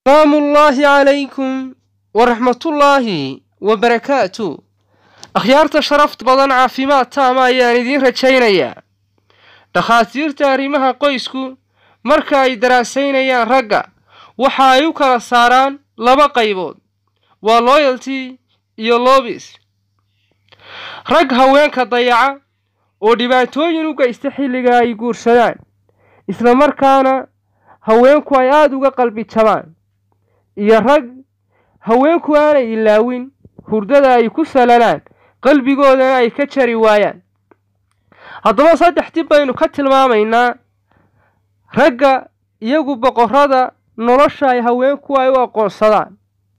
salaamu ullaahi calaykum waraxmatullaahi wabarakaatu akhyaarta sharafta badan caafimaad taama ayaan idiin rajaynayaa dhakhaatiirta arrimaha qoysku marka ay daraasaynayaan ragga waxa ay u kala saaraan laba qaybood waa loyalty iyo lobis rag haweenka dayaca oo dhibaatooyin u geysta xilliga ay guursadaan isla markaana haweenku ay aada uga qalbi jabaan iyo rag haweenku aanay ilaawin hurdada ay ku salalaan qalbigoodana ay ka jari waayaan haddaba saddex dib baynu ka tilmaamaynaa ragga iyagu boqorrada nolosha ay haweenku ay u aqoonsadaan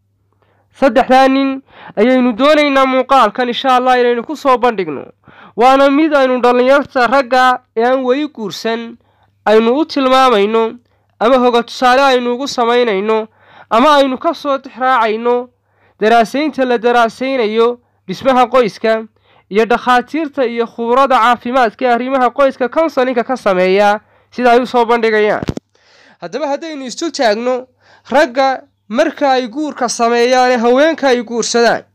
saddexdaa nin ayaynu doonaynaa muuqaalkan insha allah inaynu ku soo bandhigno waana mid aynu dhallinyarta ragga ee aan weli guursan aynu u tilmaamayno ama hoga tusaale aynu ugu samaynayno ama aynu ka soo tixraacayno daraasaynta la daraasaynayo dhismaha qoyska iyo dhakhaatiirta iyo khubrada caafimaadka ee arrimaha qoyska konsalinka ka sameeya sida ay u soo bandhigayaan haddaba haddaynu isu taagno ragga marka ay guurka sameeyaane haweenka ay guursadaan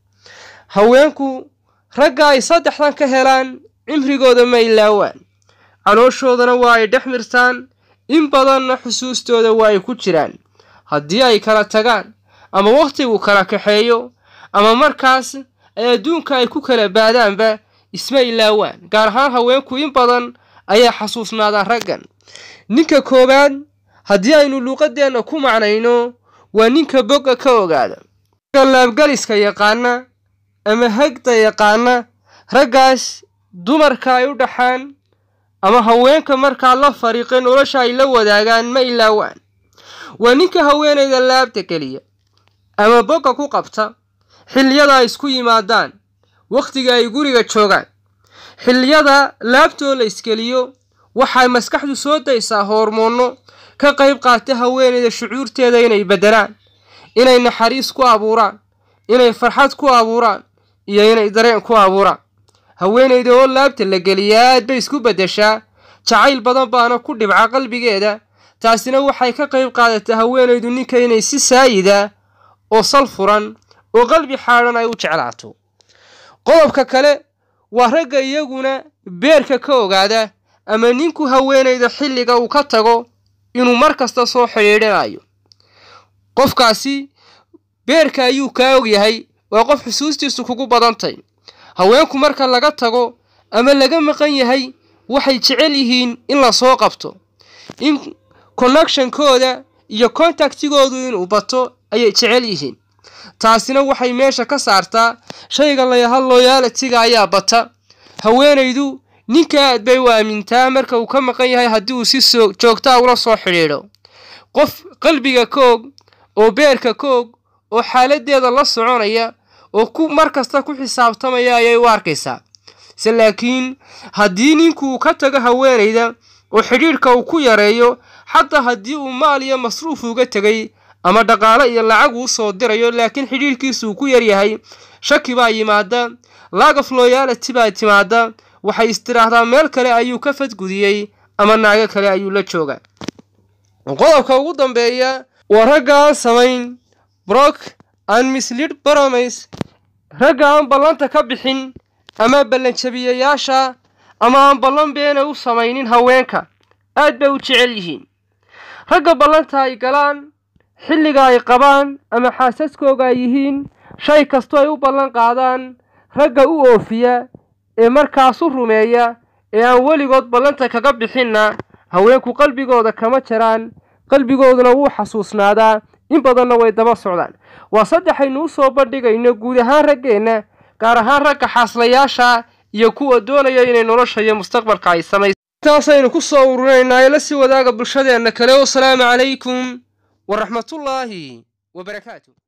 haweenku ragga ay saddexdan ka helaan cimrigooda ma ilaawaan calooshoodana waa ay dhex mirtaan in badanna xusuustooda waa ay ku jiraan haddii ay kala tagaan ama wakhtigu kala kaxeeyo ama markaas ay adduunka ay ku kala baadaanba isma ilaawaan gaar ahaan haweenku in badan ayaa xasuusnaadaan raggan ninka koowaad haddii aynu luuqadeenna ku macnayno waa ninka bogga ka ogaada laabgaliska yaqaana ama hagda yaqaana raggaas dumarka ay u dhaxaan ama haweenka markaa la fariiqay nolosha ay la wadaagaan ma ilaawaan waa ninka haweenayda laabta geliya ama bogga ku qabta xilliyada ay isku yimaadaan wakhtiga ay guriga joogaan xilliyada laabtoo la iskeliyo waxay maskaxdu soo daysaa hoormoonno ka qayb qaata haweenayda shucuurteeda inay beddelaan inay naxariis ku abuuraan inay farxad ku abuuraan iyo inay dareen ku abuuraan haweenayda oo laabta la geliyaa aad bay isku beddeshaa jacayl badan baana ku dhibca qalbigeeda taasina waxay ka qayb qaadataa haweenaydu ninka inay si saayida oo sal furan oo qalbi xaadhan ay u jeclaato qodobka kale waa ragga iyaguna beerka ka ogaada ama ninku haweenayda xilliga uu ka tago inuu mar kasta soo xidhiidhinayo qofkaasi beerka ayuu kaa ogyahay waa qof xusuustiisu kugu badantay haweenku marka laga tago ama laga maqan yahay waxay jecel yihiin in la soo qabto in connectionkooda iyo contactigoodu inuu bato ayay jecel yihiin taasina waxay meesha ka saartaa shayga layaha loyaalitiga ayaa bata haweenaydu ninka aad bay u aamintaa marka uu ka maqan yahay haddii uu si soo joogtaa ula soo xidhiidho qof qalbiga ka og oo beerka ka og oo xaaladeeda la soconaya oo ku mar kasta ku xisaabtamaya ayay u arkaysaa se laakiin haddii ninku uu ka tago haweenayda oo xidhiidhka uu ku yareeyo xataa haddii uu maal iyo masruuf uga tegay ama dhaqaalo iyo lacag uu soo dirayo laakiin xidhiidhkiisu uu ku yaryahay shaki baa yimaada lagaf loyality baa timaada waxay istiraahdaa meel kale ayuu ka fadgudiyey ama naago kale ayuu la joogaa qodobka ugu dambeeya waa ragga aan samayn brok aan mislid baromays ragga aan ballanta ka bixin ama ballanjabiyayaasha ama aan ballan beena u samaynin haweenka aad bay u jecel yihiin ragga ballanta ay galaan xilliga ay qabaan ama xaasaskooga ay yihiin shay kastoo ay u ballan qaadaan ragga u oofiya ee markaas u rumeeya ee aan weligood ballanta kaga bixinna haweenku qalbigooda kama jaraan qalbigooduna wuu xasuusnaadaa in badanna way daba socdaan waa saddexaynu u soo bandhigayno guud ahaan raggeenna gaar ahaan ragga xaaslayaasha iyo kuwa doonaya inay nolosha iyo mustaqbalka ay samaysa intaasaynu ku soo ururinaynaa ee la sii wadaaga bulshadeenna kale wasalaamu calaykum waraxmatullaahi wabarakaatu